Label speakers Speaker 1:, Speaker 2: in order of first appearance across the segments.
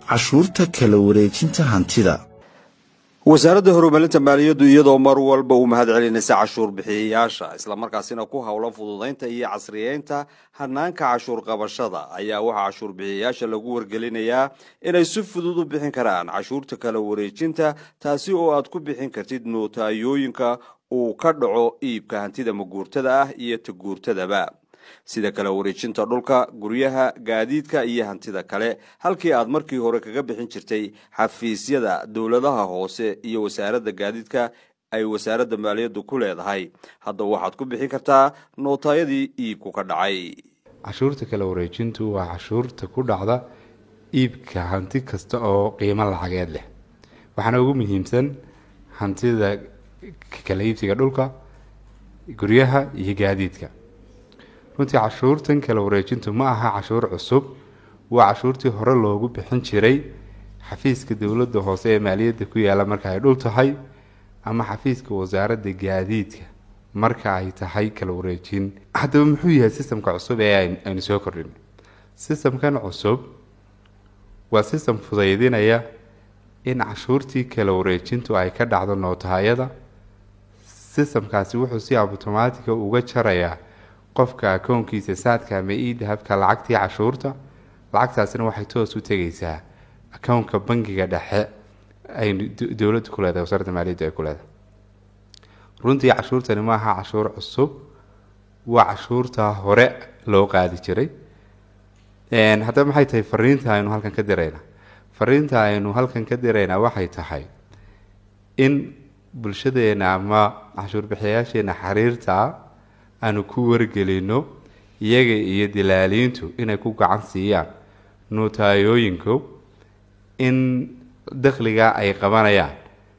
Speaker 1: cashuurta kala wareejinta hantida
Speaker 2: wasaaradda horumarinta maaliyaddu iyadoo mar walba u mahad celinaysa cashuur bixiyayaasha islamarkaasina ku howlan fududaynta iyo casriyeynta hanaanka cashuur qabashada ayaa waxaa cashuur bixiyayaasha lagu wargelinayaa inay si fudud u bixin karaan cashuurta kala wareejinta taasi oo aad ku bixin kartid nootayooyinka uu ka dhaco iibka hantida maguurtada ah iyo taguurtadaba sida kala wareejinta dhulka guryaha gaadiidka iyo hantida kale halkii aad markii hore kaga bixin jirtay xafiisyada dowladaha hoose iyo wasaaradda gaadiidka ay wasaaradda maaliyaddu ku leedahay hadda waxaad ku bixin kartaa nootayadii iibku ka dhacay
Speaker 3: cashuurta kala wareejintu waa cashuurta ku dhacda iibka hanti kasta oo qiimo lacageed leh waxaana ugu muhiimsan hantida kala iibsiga dhulka guryaha iyo gaadiidka runtii cashuurtan kala wareejintu ma aha cashuur cusub waa cashuurtii hore loogu bixin jiray xafiiska dowladda hoose ee maaliyadda ku yaala marka ay dhul tahay ama xafiiska wasaaradda gaadiidka marka ay tahay kala wareejin haddaba muxuu yahay sistamka cusub ee aynu soo kordhin sistamkan cusub waa sistam fudaydinaya in cashuurtii kala wareejintu ay ka dhacdo nootahayada sistamkaasi wuxuu si automatica uga jarayaa qofka akoonkiisa saadka ama idahabka lacagtii cashuurta lacagtaasina waxay toos u tegaysaa akownka bangiga dhexe ay dowladda ku leedahay wasaaradda maaliyadda ay ku leedahay runtii cashuurtani ma aha cashuur cusub waa cashuurta hore loo qaadi jiray haddaba maxay tahay fariinta aynu halkan ka diraynaa fariinta aynu halkan ka diraynaa waxay tahay in bulshadeena ama cashuur bixiyayaasheena xiriirta aanu ku wargelino iyaga iyo dilaaliintu inay ku gacan siiyaan nootayooyinku in dakhliga ay qabanayaan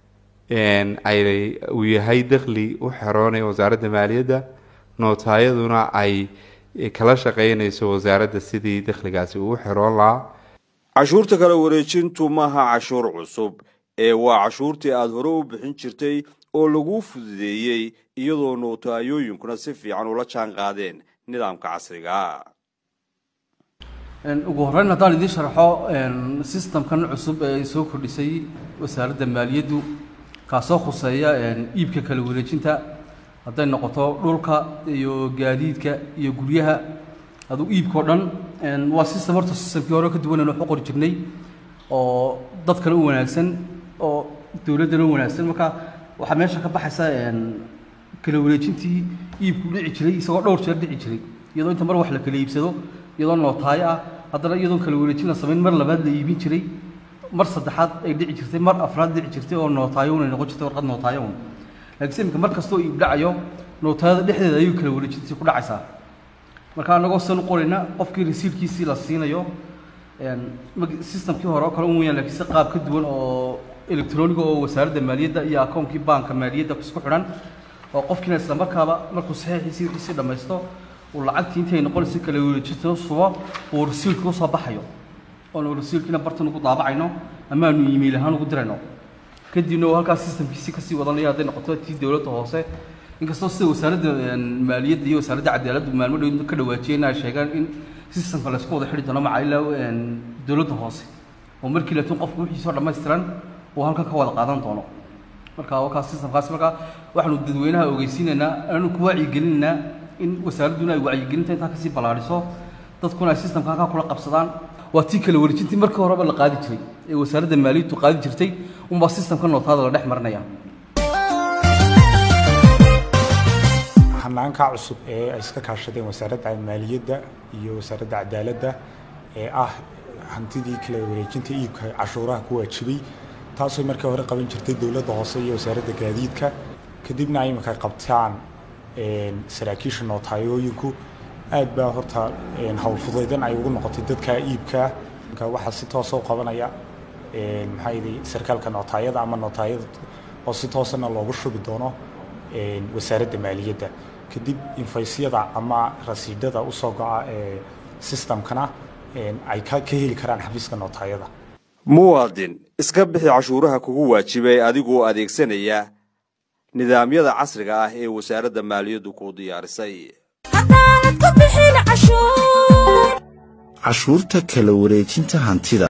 Speaker 3: ay uu yahay dakhli u xeroonaya wasaaradda maaliyadda nootayaduna ay kala shaqeynayso wasaaradda sidii dakhligaasi uu xeroon lahaa
Speaker 2: cashuurta kala wareejintu maaha cashuur cusub ee waa cashuurtii aada hore u bixin jirtay oo laguu fududeeyey iyadoo nootayooyinkuna si fiican ula jaan qaadeen nidaamka casriga
Speaker 4: ugu horreyn haddaan idiin sharxo sistamkan cusub ee ay soo kordhisay wasaaradda maaliyaddu kaasoo khuseeya iibka kala wareejinta hadday noqoto dhulka iyo gaadiidka iyo guryaha aduu iibkao dhan waa sistam horta sistamkii hore ka duwanan wax u qori jirnay oo dadkana u wanaagsan oo dowladdana u wanaagsan marka waxaa meesha ka baxaysa kala wareejintii iibku dhici jiray isagoo dhowr jeer dhici jiray iyadoo inta mar wax la kala iibsado iyadoo nootaayo ah haddana iyadoon kala wareejin la samayn mar labaad la iibin jiray mar saddexaad ay dhici jirtay mar afraad dhici jirtay oo nootaayo unay noqon jirtay warqad nootaayo un laakiinse iminka mar kastoo iib dhacayo nootaayada dhexdeeda ayuu kala wareejintii ku dhacaysaa marka annagoo san u qorayna qofkii rasiilkiisii la siinayo sistamkii hore oo kale un weyaan laakiin si qaab ka duwan oo electroniga oo wasaaradda maaliyadda iyo akoonkii baanka maaliyadda isku xidhan oo qofkiina isla markaaba markuu saxiixiisii wixiisii dhammaysto uu lacagtii intay noqonaysa kala wareejito subo uu rasiilka usoo baxayo oonu rasiilkiina bartan ugu daabacayno ama aanu iimayl ahaan ugu dirayno kadibna uu halkaas sistamkiisii kasii wadanayo hadday noqoto tii dowladda hoose inkastoo sida wasaaradda maaliyadda iyo wasaaradda cadaaladdu maalmo dhow ka dhawaajiyeen ay sheegaan in sistamka laysku wada xidhi doono maca ilaa dowladda hoose oo markii laakiin qofku wixiisoo dhammaystiran uu halkan ka wada qaadan doono marka wakaas sistamkaas marka waxaanu dadweynaha ogeysiinaynaa aanu ku wacyigelinaynaa in wasaaradduna ay wacyigelinta intaa kasii ballaadhiso dadkuna ay sistamka halkaa kula qabsadaan waa tii kala wareejintii markii horeba la qaadi jiray ee wasaaradda maaliyaddu qaadi jirtay unbaa sistamka nootaada la dhex marinaya
Speaker 5: hanaanka cusub ee ay iska kaashadeen wasaaradda maaliyadda iyo wasaaradda cadaaladda ee ah hantidii kala wareejinta iibka cashuuraha ku waajibay taasoo markii hore qaban jirtay dowladda hoose iyo wasaaradda gaadiidka kadibna ay iminka qabtaan saraakiisha nootayooyinku aad baa horta howlfudaydan ay ugu noqotay dadka iibkaa waxaa si toosa u qabanaya maxaa yidhi sarkaalka nootaayada ama nootaayada oo si toosana loogu shubi doono wasaaradda maaliyadda kadib infaysyada ama rasiidhada usoo go-a ee sistamkana ay ka heli karaan xafiiska nootaayada
Speaker 2: muwaadin iska bixi cashuuraha kugu waajibay adigoo adeegsanaya nidaamyada casriga ah ee wasaaradda maaliyaddu kuu diyaarisay
Speaker 1: cashuurta kala wareejinta hantida